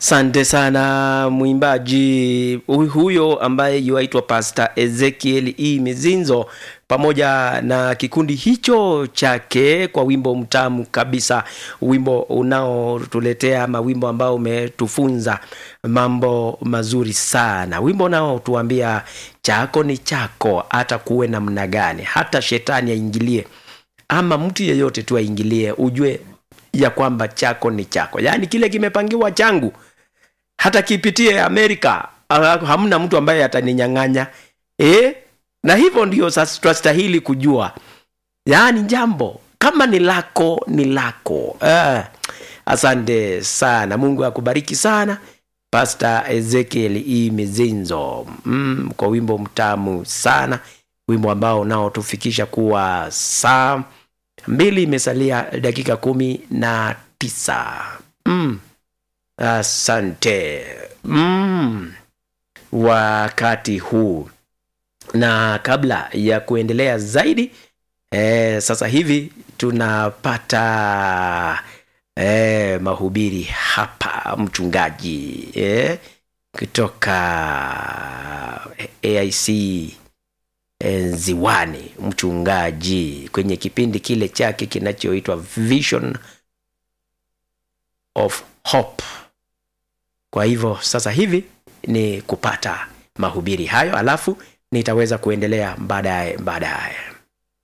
Sante sana mwimbaji hu- huyo ambaye yuaitwa Pastor Ezekiel E. Mizinzo pamoja na kikundi hicho chake kwa wimbo mtamu kabisa, wimbo unaotuletea ama wimbo ambao umetufunza mambo mazuri sana, wimbo unaotuambia chako ni chako, hata kuwe namna gani, hata shetani aingilie ama mtu yeyote tu aingilie, ujue ya kwamba chako ni chako, yaani kile kimepangiwa changu hata kipitie Amerika ah, hamna mtu ambaye ataninyang'anya eh? Na hivyo ndio sasa twastahili kujua, yaani jambo kama ni lako ni lako. Ah, asante sana, Mungu akubariki sana Pastor Ezekiel E. Mizinzo mm, kwa wimbo mtamu sana, wimbo ambao unaotufikisha kuwa saa mbili imesalia dakika kumi na tisa mm. Asante mm. Wakati huu na kabla ya kuendelea zaidi eh, sasa hivi tunapata eh, mahubiri hapa mchungaji eh, kutoka AIC eh, Ziwani, mchungaji kwenye kipindi kile chake kinachoitwa Vision of Hope. Kwa hivyo sasa hivi ni kupata mahubiri hayo, alafu nitaweza kuendelea baadaye baadaye.